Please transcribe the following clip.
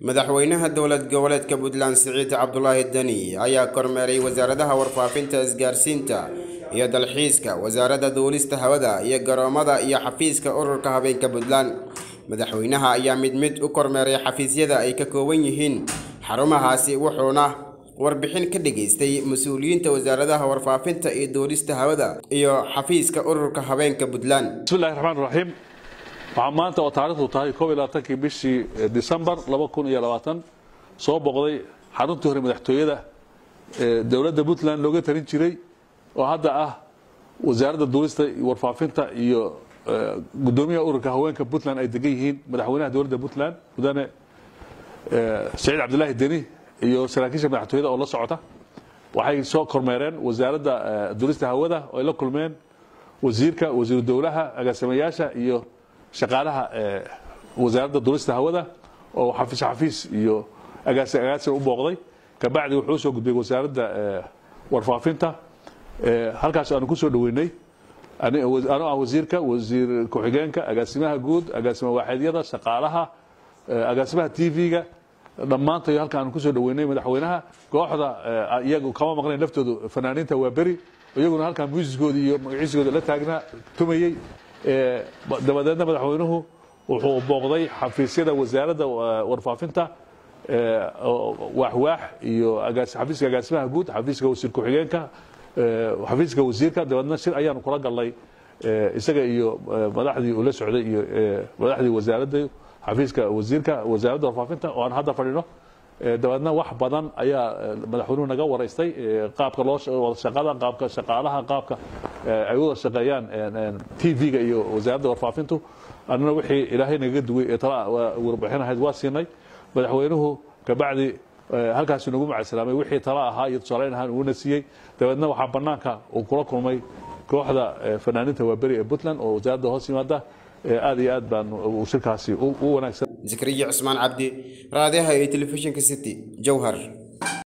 madaxweynaha dowlad goboleedka puntland siciid cabdulaahi deni ayaa kormeeray wasaaradaha warfaafinta isgaarsiinta iyo dalxiiska wasaaradda duulista hawada iyo garoomada iyo xafiiska ururka habeenka puntland madaxweynaha ayaa mid mid u kormeeray xafiisyada ay ka kooban yihiin xarumahaasi wuxuuna warbixin ka dhageystay mas-uuliyiinta wasaaradaha warfaafinta iyo duulista hawada iyo xafiiska ururka habeenka puntland bismillahi raxmaan raxiim waxaa maanta oo taarikhdu tahay koob iyo labaatankii bishii disembar laba kun iyo labaatan soo boqday xaruntii hore madaxtooyada ee dowladda puntland looga tarin jiray oo hadda ah wasaaradda duulista iyo warfaafinta iyo gudoomiyaha ururka haweenka puntland ay degan yihiin madaxweynaha dowladda puntland mudane saciid cabdilaahi deni iyo saraakiisha madaxtooyada oo la socota waxay soo kormeereen wasaaradda duulista hawada oo ay la kulmeen wasiirka wasiiru dowlaha agaasimayaasha iyo shaqaalaha wasaaradda duulista hawada oo xafiis xafiis iyo agaasi agaasin u booqday kabacdi wuxuu usoo gudbay wasaaradda warfaafinta halkaas aanu ku soo dhoweynay anoo ah wasiirka wasiir ku-xigeenka agaasimaha guud agaasima waaxidyada shaqaalaha agaasimaha t v-ga dhammaantayo halka aanu kusoo dhoweynay madaxweynaha kooxda iyagu kama maqnayn laftoodu fanaaniinta waa beri iyaguna halkaa muusiskooda iyo magaciisigooda la taagnaa tumayey dabadeedna madaxweynuhu wuxuu booqday xafiisyada wasaaradda warfaafinta waaxwaax iyo xafiiska agaasimaha guud xafiiska wasiir ku-xigeenka xafiiska wasiirka dabeedna shir ayaanu kula galnay isaga iyo madaxdii uu la socday iyo madaxdii wasaaradda xafiiska wasiirka wasaaradda warfaafinta oo aan hadda fadhino dabeedna wax badan ayaa madaxweynuhu naga waraystay qaabka loo wada shaqada qaabka shaqaalaha qaabka ay wada shaqeeyaan t v-ga iyo wasaaradda warfaafintu annana wixii ilaahay nagaga duway ee tala warbixin ahayd waa siinay madaxweynuhu kabacdi halkaasi nagu macadsalaamay wixii tala ahaa iyo tusaaleyn ahaan uuna siiyey dabeedna waxaa banaanka uu kula kulmay kooxda fanaaniinta waaberi ee puntland oo wasaaradda hoos yimaada aad iyo aad baan shirkaasi u wanaagsan zakariya cusmaan cabdi raadiyaha iyo telefishinka city jowhar